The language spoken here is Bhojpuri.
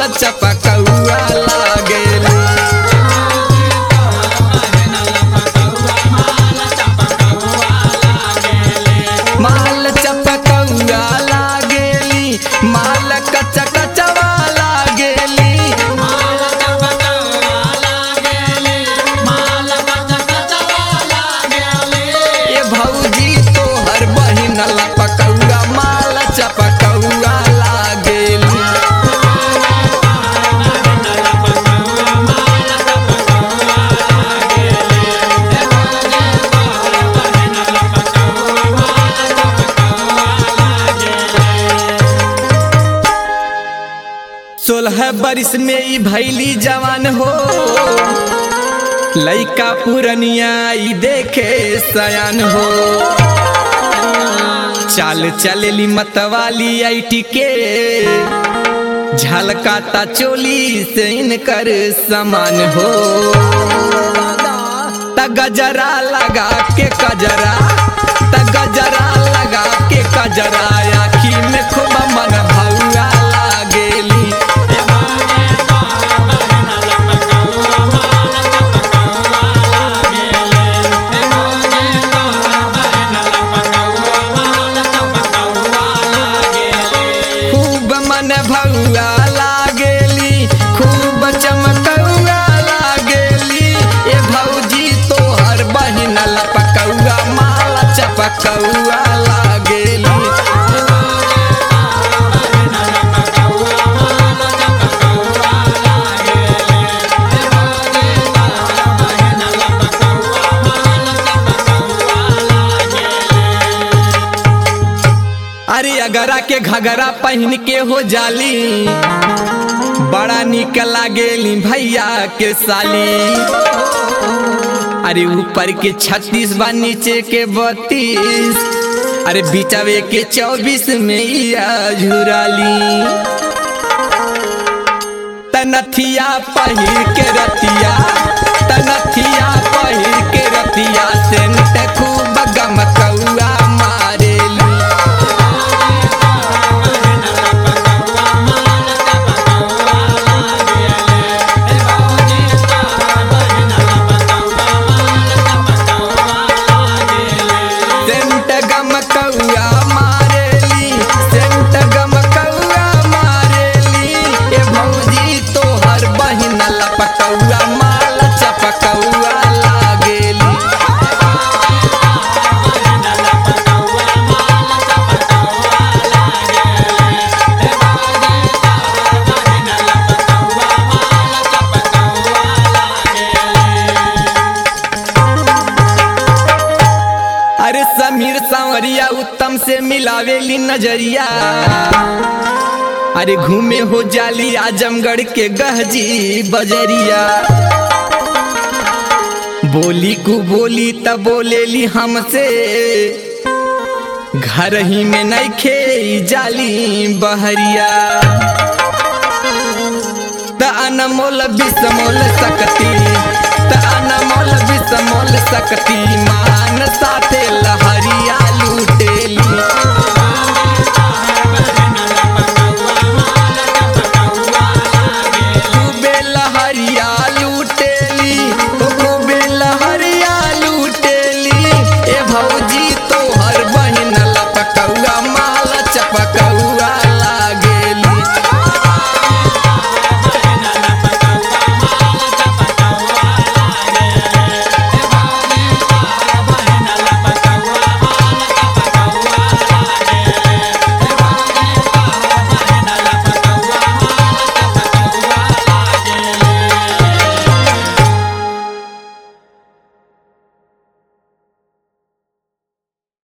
चपकौआ लागेली माल चपकौआ लागेली माल कच कचवा लागेली ए भौजी तोहर बहिन लपकौआ माल चपकौआ लागेली सोलह बरिस में ई भैली जवान हो लइका पुरनिया ई देखे सयान हो चाल चलेली मतवाली ऐटी के झलकाता चोली से इनकर समान हो त गजरा लगा के कजरा त गजरा लगा के कजरा आखी में खूब मन भौआ लागेली खूब मन भौआ लागेली खूब चमकौआ लागेली ए भौजी तोहर बहिन लपकौआ माला चपकौआ लागेली अरे अगरा के घगरा पहन के हो जाली बड़ा निक लागेली भैया के साली अरे ऊपर के छत्तीस बा नीचे के बत्तीस अरे बिचवे के चौबीस में या झुराली तनथिया पहिर के रतिया तनथिया पहिर के रतिया सेंट खूब गमकौआ मारेली सेंट गमकौआ मारेली सेंट गमकौआ मारेली ए भौजी तोहर बहिन लपकौआ माल चपकौआ लागेली अरे समीर सांवरिया उत्तम से मिलावेली नजरिया अरे घूमे हो जाली आजमगढ़ के गहजी बजरिया बोली को बोली तब बोलेली हमसे घर ही में नहीं खे जाली बहरिया त अनमोल बिसमोल सकती त अनमोल बिसमोल सकती मान साथे लहा